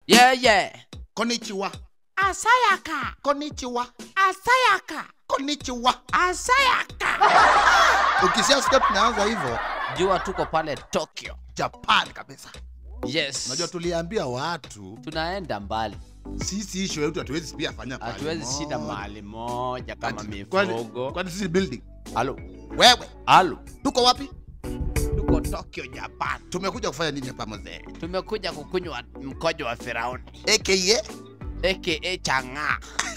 Yeah, yeah. Konnichiwa. Asayaka. Konnichiwa. Asayaka. Konnichiwa. Asayaka. Ukisikia step naanza hivyo, Jua tuko pale Tokyo. Japan kabisa. Yes. Unajua tuliambia watu tunaenda mbali. sisi isho yetu hatuwezi pia fanya pale Hatuwezi shinda moja. mahali moja kama Kwani- mifugo. Kwani sisi building? Halo. Wewe, Halo. tuko wapi? Tuko Tokyo, Japan. Tumekuja kufanya nini hapa mzee? Tumekuja kukunywa mkojo wa Firauni AKA aka chang'aa.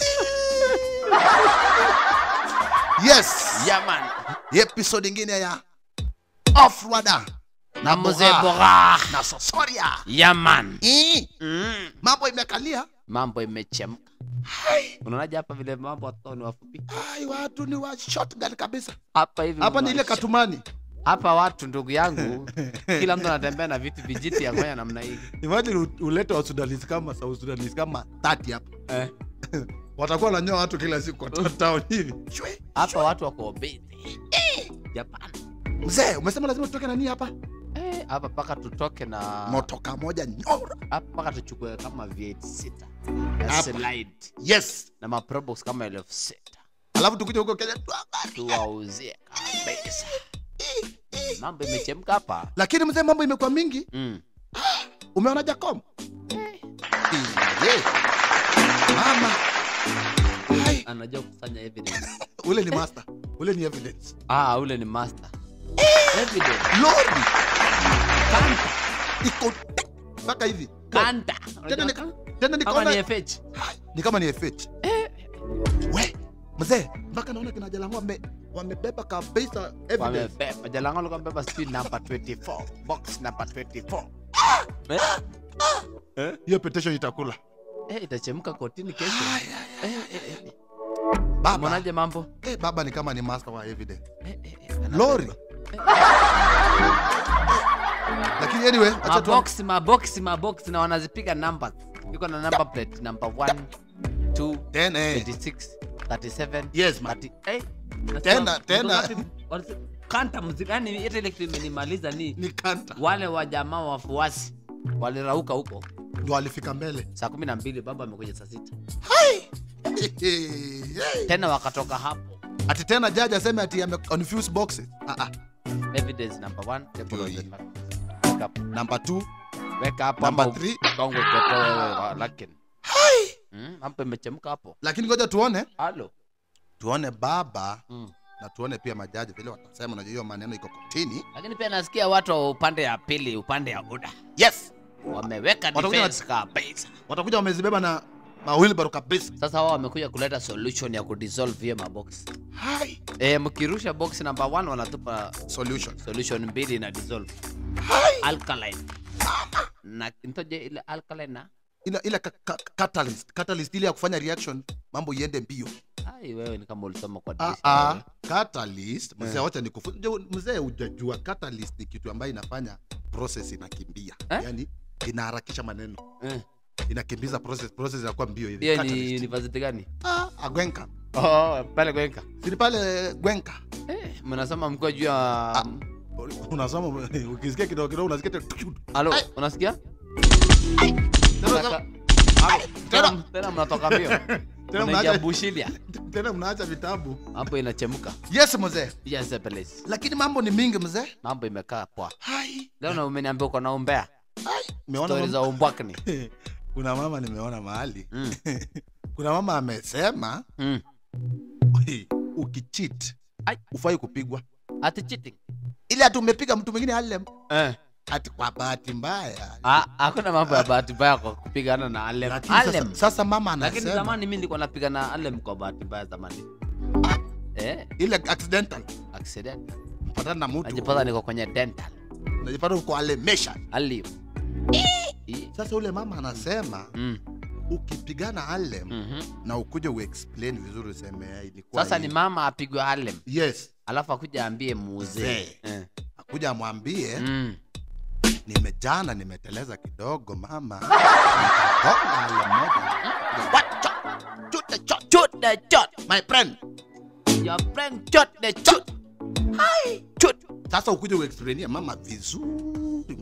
yes. Yaman. Episode ingine ya Off Radar Na mzee Boga Boga. na Sosoria. Yaman. Ii, Mm. Mambo imekalia. Mambo imechemka. Unaonaje hapa vile mambo watoto ni wafupi? Ai, watu ni wa shotgun kabisa. Hapa hivi. Hapa ni ile mwa- katumani. Hapa watu ndugu yangu, kila mtu anatembea na vitu vijiti ya kufanya namna hii. Imagine u- ulete wa Sudanese kama South Sudanese kama 30 hapa. Eh. Watakuwa wananyoa watu kila siku kwa to- town hivi. Shwe. Hapa watu wako busy. Japan. Mzee, umesema lazima tutoke na nini hapa? Eh, hapa mpaka tutoke na Motoka moja nyora. hapa mpaka tuchukue kama V8 sita na Hapa. slide Yes. na maprobox kama elfu sita Alafu tukuje huko Kenya tuangalie. tuwauzie kabisa. Mambo imechemka hapa. Lakini mzee, mambo imekuwa mingi. Mm. Umeona Jacom? Iye. Mama. Hai, Anajua kufanya evidence. ule ni master. Ule ni evidence. Ah, ule ni master. Evidence. Lori. Kanta. Iko mpaka hivi. Kanta. Tena ni Unajua tena ni kama kona. ni FH. Ni kama ni FH. We, mzee, mpaka naona kina Jalang'o wame wamebeba kabisa evidence. Wamebeba. Jalango alikuwa amebeba sijui namba 24. Box namba 24. Eh? Hiyo petition itakula. Eh, itachemka kotini kesho. Eh, eh, eh. Baba. Mwonaje mambo? Eh, baba ni kama ni master wa evidence. Eh, eh, eh, anabeba. Lori. Lakini anyway, acha tu maboksi maboksi maboksi na wanazipiga numbers iko na number plate number 1 2 10 eh. 26 37 Yes, man. 30 eh nasema, Tena, mtu tena. ngapi- walise- kanta muziki yani hata ile kitu imenimaliza ni Ni kanta. wale wa jamaa wafuasi walirauka huko Ndio alifika mbele. saa kumi na mbili baba amekuja saa sita Hey. tena wakatoka hapo Ati tena jaji aseme ati ame confuse boxes. Ah ah. evidence number 1 Ndio hii. weka Number 2, weka hapo number ama 3. ukongo pepo wewe wa lakini mm, hapo imechemka hapo Lakini ngoja tuone. halo Tuone baba mm. na tuone pia majaji vile watasema. Unajua hiyo maneno iko kotini. lakini pia nasikia watu wa upande ya pili upande ya uda Yes. wameweka Watakuja defense kabisa Watakuja wamezibeba na mawilbaro kabisa. sasa wao wamekuja kuleta solution ya kudissolve hiyo mabox Hai. e, mkirusha box number 1 wanatupa Solution. solution mbili na dissolve Hai. alkaline na ntoje ile alkaline na Ila ila ka, ka, catalyst, catalyst ile ya kufanya reaction mambo iende mbio. ai wewe ni kama ulisoma kwa Ah, dirisha ah, wewe. catalyst mzee, Eh. wacha nikufunze mzee, hujajua catalyst ni kitu ambayo inafanya process inakimbia, Eh? yani inaharakisha maneno, Eh, inakimbiza process, process inakuwa mbio hivi. hiyo ni Catalyst. university gani Ah, ah, Gwenka, oh pale kwenka sini pale Gwenka. eh mnasoma mko juu ya Unasoma ukisikia kidogo kidogo unasikia tu- halo Ai. unasikia Tena- Unaka- Halo, tena tena mnatoka mbio Tena unaingia mnaacha- bushilia tena mnaacha vitabu. hapo inachemka Yes mzee, yes please lakini mambo ni mingi mzee. mambo imekaa poa Hai, leo na umeniambia uko na umbea hai, umeona stori mama? za umbwakni kuna mama nimeona mahali mm. kuna mama amesema mm. "Oi, ukicheat Ai. ufai kupigwa ati cheating ili ati umepiga mtu mwingine alem eh ati kwa bahati mbaya Ah, hakuna mambo ya bahati mbaya kwa kupigana na alem Lakini alem sasa, sasa mama lakini anasema zamani mi nilikuwa napiga na alem kwa bahati mbaya zamani eh ile accidental accident patana na mtu najipata niko kwenye dental najipata uko alemesha aliyo Ii. sasa ule mama anasema mm. ukipigana alem mhm. na ukuje uexplain vizuri useme "Eh, ilikuwa sasa ni hivi." mama apigwe alem yes alafu akuja ambie muuzee Mzee. eh. akuja amwambie mm. nimejana nimeteleza kidogo mama nikagonga alem moja What? Chot. Shoot the shot. Shoot the shot. my friend Your friend shot the shot. Hi. Shoot. sasa ukuje uexplainia mama vizuri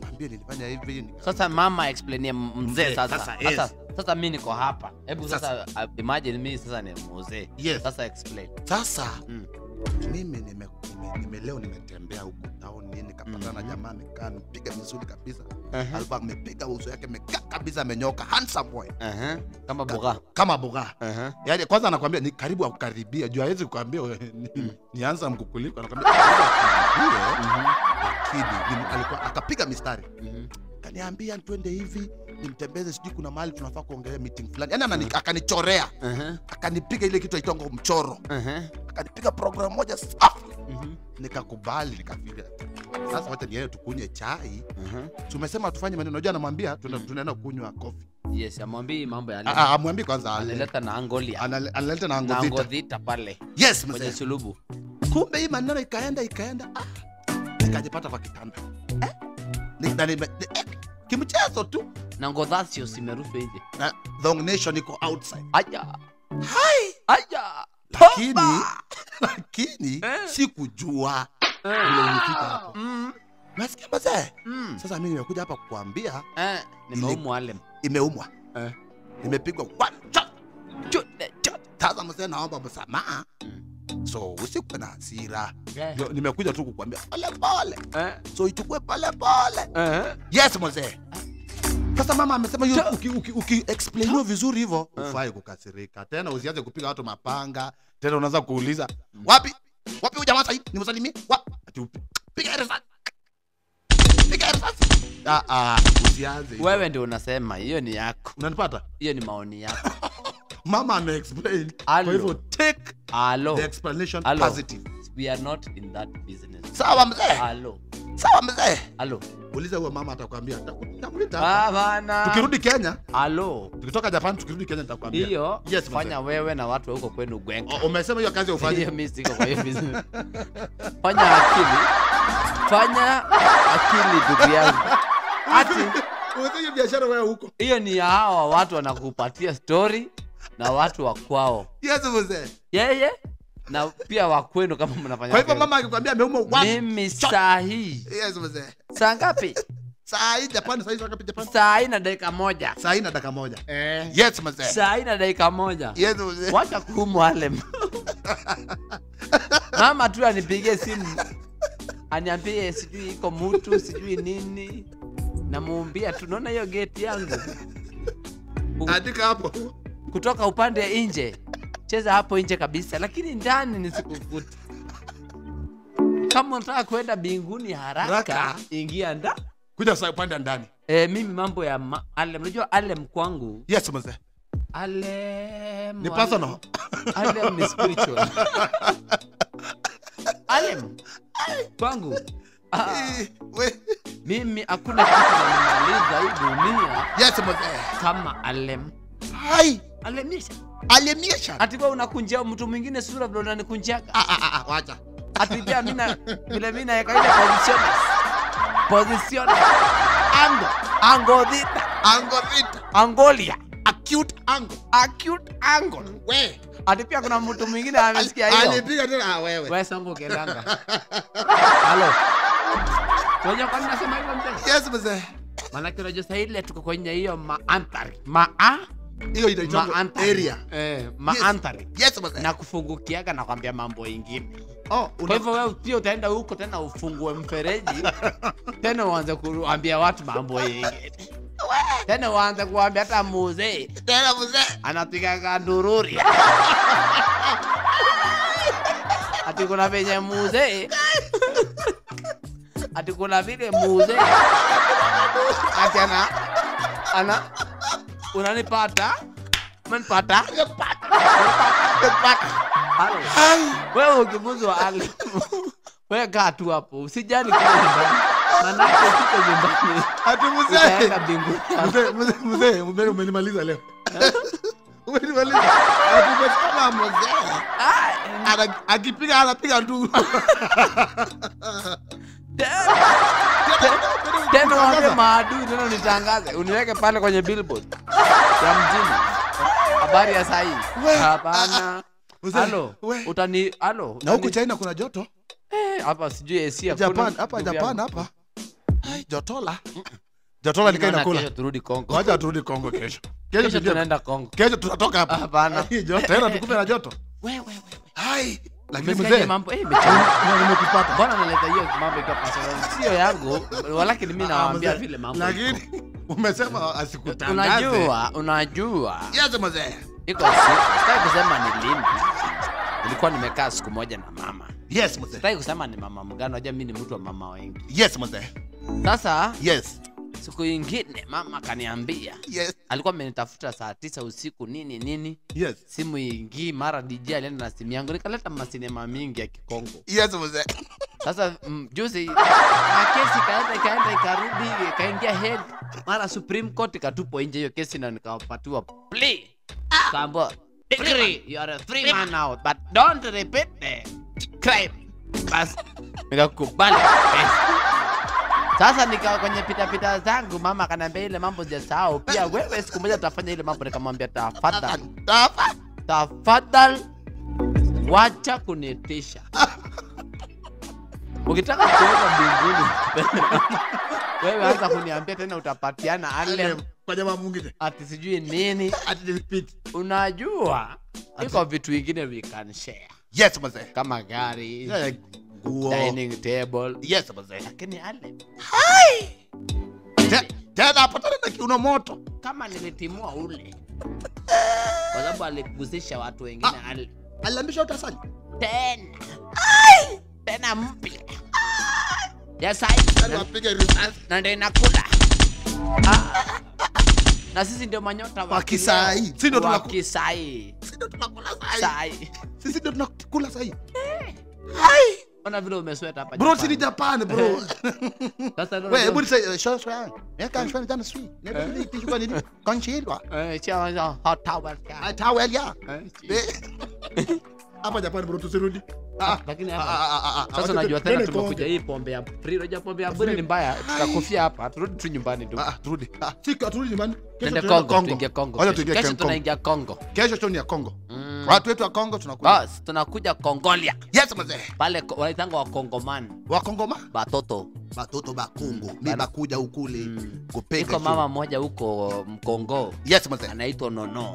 mwambie nilifanya hivi nika- sasa mama explainie m- mzee Mzee, sasa sasa, sasa, yes. sasa mi niko hapa hebu Sasa. sasa, uh, imagine mi sasa ni mzee Yes. sasa explain sasa Mm. mimi nime, nime, nime leo nimetembea huku town nini nikapatana na Mhm. jamaa amekaa amepiga vizuri kabisa uh-huh. alikuwa amepiga uso yake amekaa kabisa amenyoka handsome boy Uh-huh. kama boga kama boga uh-huh. yaani kwanza anakwambia ni karibu akukaribia juu hawezi kuambia we- ni, Mm. ni handsome kukuliko anakwambia karibu akukaribie Mhm. lakini ni- alikuwa akapiga mistari Mhm. kaniambia twende hivi nimtembeze sijui kuna mahali tunafaa kuongelea meeting fulani yani anani, akanichorea Uh-huh. akanipiga ile kitu aitongo mchoro Uh-huh. akanipiga program moja safi Mhm. nikakubali nikafikiria sasa wacha niende tukunywe chai Uh-huh. tumesema tufanye maneno unajua anamwambia tuna- tunaenda kunywa kofi yes amwambii mambo ya Ah, ah, amwambi kwanza ale- analeta na angolia anale- analeta na na angovita angodhita pale yes kwenye mzee sulubu kumbe hii maneno ikaenda ikaenda ah, nikajipata kwa kitanda eh? Ni- na nime- ni- eh, kimchezo tu na ngodhasio simerushwa nje na Thong nation iko outside aya hai aya lakini Toba! lakini Eh. sikujua Eh. vile ulifika hapo Mm. nasikia mazee Mm. sasa mimi nimekuja hapa kukuambia Eh, nimeumwa alem imeumwa Eh. nimepigwa one shot. Chute, chute. sasa mzee naomba msamaha Mm. so usikuwe na hasira Eh. Ndio, nimekuja tu kukuambia pole pole Eh. so ichukue pole pole Eh. yes mzee sasa mama amesema hiyo Cha- uki, uki, uki explainiwa vizuri hivyo Eh. ufai kukasirika tena usianze kupiga watu mapanga tena unaanza kuuliza wapi wapi huyu jamaa sahii nimsalimie wapi ati upi- piga risasi piga risasi ah ah usianze hivyo. wewe ndio unasema hiyo ni yako unanipata hiyo ni maoni yako mama ame explain kwa Alo. hivyo take alo the explanation Alo. positive we are not in that business sawa mzee alo sawa mzee alo uliza huyo mama atakwambia takuita Ah, bana tukirudi kenya alo tukitoka japan tukirudi kenya nitakwambia hiyo Yes, mzee. fanya wewe na watu wa huko kwenu gwenga O- umesema hiyo kazi ufanye hiyo mi siko kwa hiyo business fanya akili fanya akili ndugu yangu ati Ufanye biashara wewe huko hiyo ni ya hawa watu wanakupatia story na watu wa kwao yes mzee yeye na pia wa kwenu kama mnafanya kwa hivyo kazi. mama akikwambia ameumwa one mimi saa hii yes mzee saa ngapi saa hii japan saa hii saa ngapi japan saa hii na dakika moja saa hii na dakika moja yes mzee saa hii na dakika moja yes mzee wacha kumwalem mama tu anipigie simu aniambie sijui iko mutu sijui nini namuumbia tu naona hiyo geti yangu andika hapo kutoka upande nje cheza hapo nje kabisa lakini ndani nisikukute kama unataka kwenda mbinguni haraka Haraka. ingia nda kuja saa upande ndani e, mimi mambo ya ma- alem unajua alem kwangu yes mzee alem ni personal alem ni spiritual alem kwangu ah, Eh, we- mimi hakuna kitu nanimaliza hii dunia yes mzee kama alem hai alemisha alimisha ati wewe unakunjia mtu mwingine sura vile unanikunjaga ah ah ah, ah wacha ati pia mina vile mina yaka ile positiones position ango ango dhita ango vita angolia acute ango acute angle we ati pia kuna mtu mwingine amesikia hiyo alipiga tena ah wewe wewe songo kelanga halo unajua kwa nini nasema hivyo mzee yes mzee maanake unajua saa ile tuko kwenye hiyo maanthari maa hiyo inaitwa maanthari area eh maanthari yes mzee na kufungukiaga na kwambia mambo ingine oh kwa hivyo wewe pia utaenda huko tena ufungue mfereji tena uanze kuambia watu mambo ingine tena uanze kuambia hata muzee tena mzee anapigaga ndururi ati kuna venye muzee ati kuna vile muzee ati ana ana unanipata umenipata Halo. wewe ukimuzwa ale wewe kaa tu hapo usijali kule nyumbani manake siko nyumbani ati mzee utaenda mbinguni mzee mzee mzee ume- umenimaliza leo umenimaliza ati umesema mzee Ah, Ana- akipiga anapiga nduru tena waambie maadui tena nitangaze uniweke pale kwenye billboard ya mjini habari ya sahii We. hapana Mzee, halo we. utani halo na huku utani- China kuna joto Eh, hapa sijui AC hakuna, Japan hapa ndugu Japan yangu. hapa Ai, jotola jotola nikai Naona nakula kesho turudi Kongo. wacha turudi kongo kesho kesho Kesho tujue- tunaenda Kongo. kesho tutatoka hapa Hapana. Hii joto, tena tukupe na joto Wewe wewe. hai lakini Umesikiaje mzee mambo? Eh, imechemka. na nimekupata Mbona naleta hiyo mambo ikiwa personal? Sio yangu, walakini mimi nawaambia Ah, mzee, vile mambo. lakini umesema asikutangaze Unajua, unajua. yes mzee Iko siku, sitaki kusema ni lini. Nilikuwa nimekaa siku moja na mama. yes mzee Sitaki kusema ni mama mgani, unajua mimi ni mtu wa mama wengi. yes mzee Sasa yes siku ingine mama akaniambia yes alikuwa amenitafuta saa tisa usiku nini nini yes simu ingii mara DJ alienda na simu yangu nikaleta masinema mingi ya kikongo yes mzee sasa mm, juzi na kesi ikaenda ikaenda ikarudi ikaingia head mara supreme court ikatupwa nje hiyo kesi na nikapatiwa plea kaambiwa degree you are a free man now but don't repeat the crime bas nikakubali sasa nika kwenye pitapita zangu mama akaniambia ile mambo sijasahau pia wewe siku moja tutafanya ile mambo nikamwambia tafadhali Tafa. tafadhali wacha kunitisha ukitaka kuweka mbinguni wewe anza kuniambia tena utapatiana ale kwa jamaa mwingine ati sijui nini ati repeat unajua iko vitu ingine we can share yes mzee kama gari Yeah, nguo dining table yes mzee lakini ale Te- tena apatana na kiuno moto kama nilitimua ule kwa sababu aligusisha watu wengine ale alilambisha utasali tena tena mpya ya sai wapiga risasi na ndio inakula Ah. na sisi ndio manyota Wa kisai. Sisi ndio wa tunaku- kisai sisi ndio tunakula sahi sai sisi ndio tunakula sahi ona vile umesweta hapa bro Japan. si ni japan bro sasa ndio wewe unajua- hebu niseme show show ya kan show jana sui ne ndio kichukua nini konchilwa Eh, chia wanza hot towel ka. tawel ya Eh, chi- Eh. hapa japan bro tusirudi Ah, lakini ah, hapa ah, ah, ah, sasa wacha unajua tu- tena twende tumekuja Kongo. hii pombe ya free unajua pombe ya bure ni mbaya tutakufia hapa turudi tu nyumbani tu Ah, ah, turudi Ah, si turudi nyumbani Kesho tuende tunaenda Kongo tuingie Kongo Wacha kesho. tuingie kesho Kongo. tunaingia Kongo kesho show ni ya Kongo Mm. watu wetu wa Kongo tunakuja bas tunakuja Kongolia yes mzee pale ko- wanaitanga wa Kongoman wa Kongo ma batoto batoto ba Kongo mi Bana- bakuja ukule Mm. kupeka iko mama mmoja huko Mkongo yes mzee anaitwa Nono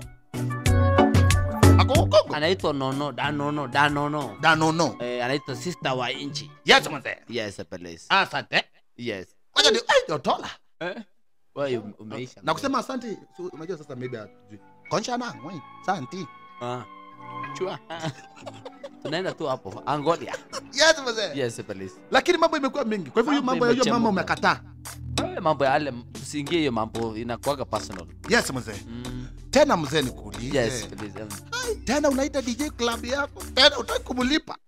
ako Kongo anaitwa Nono Danono Danono danono eh, anaitwa sister wa inchi yes mzee yes please asante yes wacha ni ai dotola eh? wewe ume- umeisha na kusema asante so, unajua sasa maybe hatujui koncha na ngoi santi ah. chua tunaenda tu hapo Angolia yes mzee yes please lakini mambo imekuwa mingi kwa hivyo hiyo Mambo mambo ya hiyo mama imechemuka. umekataa Eh, mambo ya ale tusiingie hiyo mambo inakuwaga personal yes mzee mm. tena mzee nikuulize yes please um, Ai, tena unaita dj club yako tena utaki kumlipa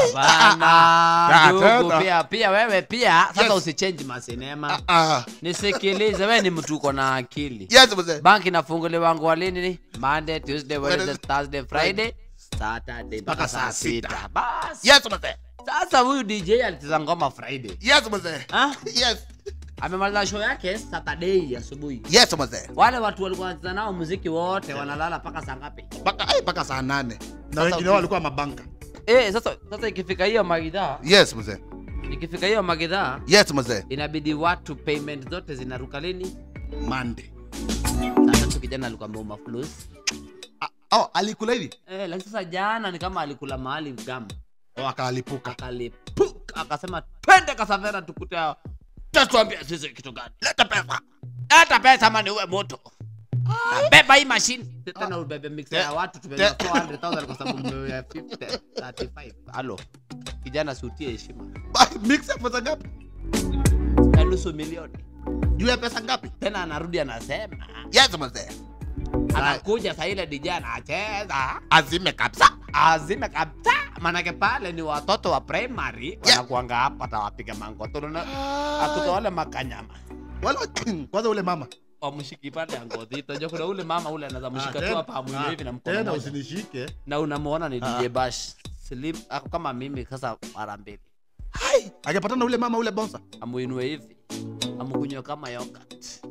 Bana, Ah, ndugu, tena. pia pia wewe pia sasa Yes. usichange masinema ah nisikilize wewe ni mtu uko na akili yes mzee banki inafunguliwa wangu walini ni monday tuesday wednesday Wednesday, thursday friday saturday mpaka saa sita basi yes mzee sasa huyu dj alicheza ngoma friday yes mzee Ah, yes amemaliza show yake saturday asubuhi yes mzee wale watu walikuwa wanacheza nao muziki wote wanalala mpaka saa ngapi mpaka ai mpaka saa nane na Sasa wengine uki- wao walikuwa mabanka eh sasa sasa ikifika hiyo magidhaa yes mzee ikifika hiyo magidhaa yes mzee inabidi watu payment zote zinaruka lini mande saa tatu kijana alikuwa ameuma flus ah, oh alikula hivi eh, lakini sasa jana ni kama alikula mahali gamu oh akalipuka akalipuka akasema twende kasavera tukute hao tatuambia sisi kitu gani leta pesa leta pesa ama ni uwe moto Na beba hii mashine tena ubebe mix ya watu tubebe te- 400000 kwa sababu mmeo ya 50 35 halo kijana sutie heshima mix ya pesa ngapi ya nusu milioni juu ya pesa ngapi tena anarudi anasema yes mzee anakuja saa ile DJ anacheza azime kabisa azime kabisa manake pale ni watoto wa primary wanakuanga hapa tawapiga mangotoro na akuta wale makanyama wala kwanza ule mama wamshiki pale ya ngozi tajua kuna ule mama ule anaweza mshika tu hapa amwinue hivi na mkono tena moja usinishike na unamuona ni Ah. DJ Bash slim ako kama mimi sasa mara mbili hai angepatana na ule mama ule bonsa amuinue hivi amukunywe kama yogurt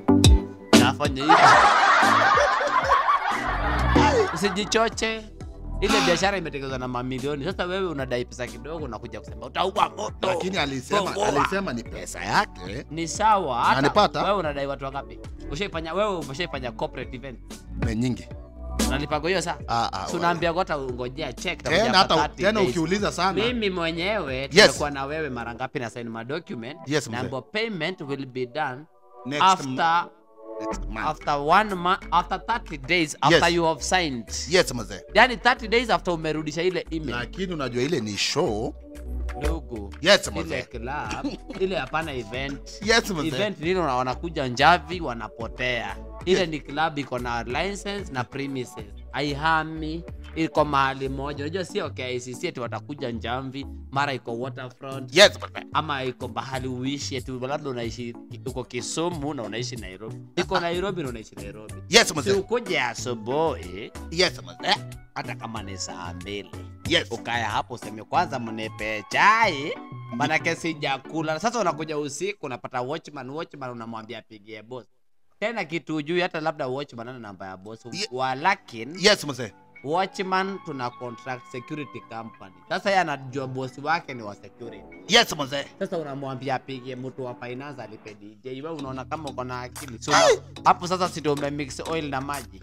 na afanye hivi usijichoche ile biashara imetekelezwa na mamilioni sasa wewe unadai pesa kidogo unakuja kusema utaua moto lakini alisema Boa. alisema ni pesa yake ni sawa hata Unanipata? wewe unadai watu wangapi ushaifanya wewe umeshaifanya corporate event ni nyingi unalipago hiyo saa Ah, ah, Si unaambia hata ungojea check tena itakuja hata hapa 30 tena days. ukiuliza sana mimi mwenyewe Yes. tumekuwa na wewe mara ngapi na sign my document Yes, mzee. number payment will be done next after next month. after one month after 30 days after Yes. you have signed yes mzee yani 30 days after umerudisha ile email lakini unajua ile ni show ndugu yes ile mzee club ile hapana event yes mzee event nilo na- wanakuja njavi wanapotea ile ni club iko na license na premises haihami iko mahali moja unajua sio KICC eti watakuja njamvi mara iko waterfront yes mzee ama iko bahali uishi eti labda unaishi uko Kisumu na unaishi Nairobi iko Nairobi na unaishi Nairobi yes si mzee ukuje asubuhi yes mzee hata kama ni saa mbili yes ukaya hapo useme kwanza mnipe chai manake sijakula sasa unakuja usiku unapata watchman watchman unamwambia apigie boss tena kitu ujui hata labda watchman ana namba ya boss Ye- walakin yes mzee watchman tuna contract security company sasa yeye anajua bosi wake ni wa security yes mzee sasa unamwambia apigie mtu wa finance alipe DJ wewe unaona kama uko na akili so hapo sasa si ndio umemix oil na maji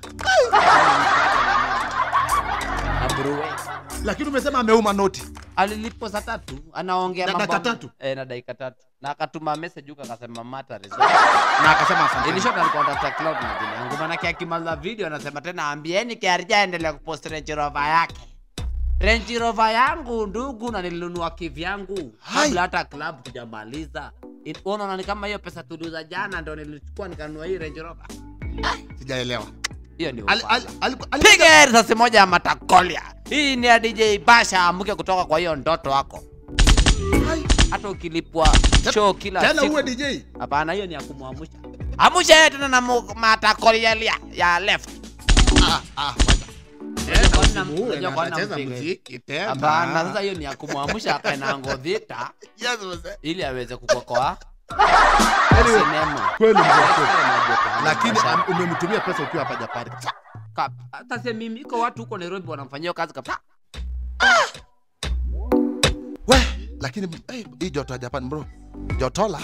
na brewer lakini umesema ameuma noti alilipwa saa tatu anaongea Na mambo- dakika tatu? eh, na dakika tatu na akatuma message huko akasema mata na akasema asante ilishot alikuwa anatafuta cloud na jina yangu manake akimaliza video anasema tena ambieni kiarija aendelea kupost Range Rover yake Range Rover yangu ndugu na nilinunua kivyangu Hai. kabla hata club tujamaliza In- unaona ni kama hiyo pesa tuliuza jana ndo nilichukua nikanunua hii Range Rover sijaelewa hiyo ni Ali- ufala. ali- ali- ali- piga risasi moja ya matakolia hii ni ya dj basha amuke kutoka kwa hiyo ndoto wako Hai. hata ukilipwa show kila tena siku uwe dj hapana hiyo ni ya kumwamusha amusha yeye tena na mu- matakolia ya, ya left ah ah kwani na- Uwe unajua na kwani atacheza nampiga? muziki tena hapana sasa hiyo ni ya kumwamusha akae na ngodhita yes mzee ili aweze kukokoa Anyway, sinema kweli mzee kweli. Lakini lakini am- umemtumia pesa ukiwa hapa Japani hata se mimi iko watu huko Nairobi wanamfanyia hiyo kazi kabisa we lakini eh, hii joto ya Japan bro jotola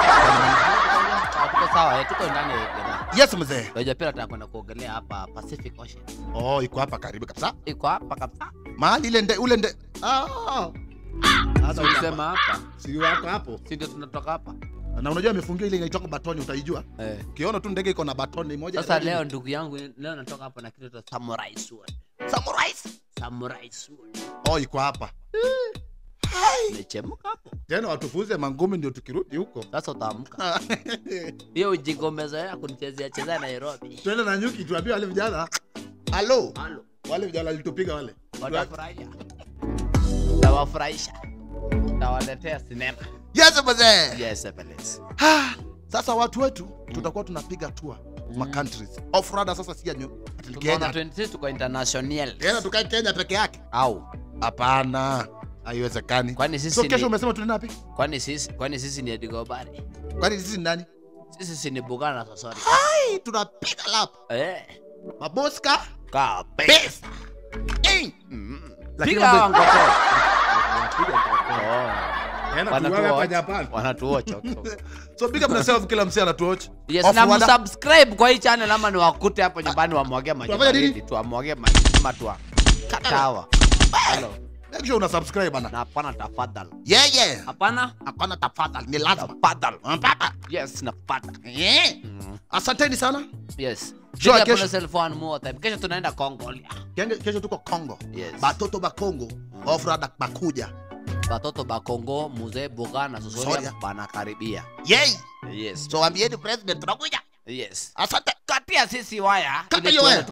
tuko sawa eh, tuko ndani ya Uganda. yes mzee Unajua pia nataka kwenda kuogelea hapa Pacific Ocean. oh iko hapa karibu kabisa Iko hapa kabisa. mahali ile nde ule nde ah Sasa ulisema hapa, si wako hapo si ndio tunatoka hapa? na unajua amefungia ile inaitwa batoni utaijua Eh. ukiona tu ndege iko na batoni moja Sasa leo ndugu yangu, leo natoka hapa na kitu cha samurai sword. samurai Samurai sword. oh iko hapa Imechemka hapo. tena watufunze mangumi ndio tukirudi huko Sasa utaamka. Hiyo ujinga umezoea kunichezea chezea Nairobi. twende na nyuki tuambie wale vijana halo Halo. wale vijana walitupiga wale Watafurahia. Tawafurahisha. Tawaletea sinema. yes mzee Yes, please. Ah, sasa watu wetu tutakuwa tunapiga tour ma countries off road sasa si ya nyu ati ni Tunaona Kenya 26 tuko international. tena tukae Kenya peke yake Au. hapana haiwezekani Kwani sisi so kesho ni umesema tunaenda wapi kwani sisi kwani sisi ni Edigobari? kwani sisi ni nani Sisi si ni Bugana na Sosori. hai tunapiga lap Eh. maboska Kabisa. pesa Eh. Mm. Lakini Piga mambo- hawa ngoto. Wapiga ngoko. Oh. Tena Wanatuwatch. tuwawe hapa Japan. Wanatuwatch. so big up na self kila msee anatuwatch Yes, Off na road- msubscribe kwa hii channel ama ni wakute hapo nyumbani wamwage maji Tunafanya nini? baridi, tuwamwage maji ama tuwa katawa. Hello. make sure una subscribe bana Na hapana tafadhali. yeah yeah Hapana hapana tafadhali ni lazima tafadhali. Mpaka. Yes, napata. yeah Mm. asanteni sana Yes. Jua Piga kesho- pole cell phone more time. Kesho tunaenda Kongolia. Kenge- kesho tuko congo Yes. batoto ba congo ofrada bakuja Watoto ba Kongo, mzee Bugana na Sosoria Soria. banakaribia. yei Yes. so waambieni president tunakuja Yes. asante Katia sisi waya Kata ili hiyo tuone waya.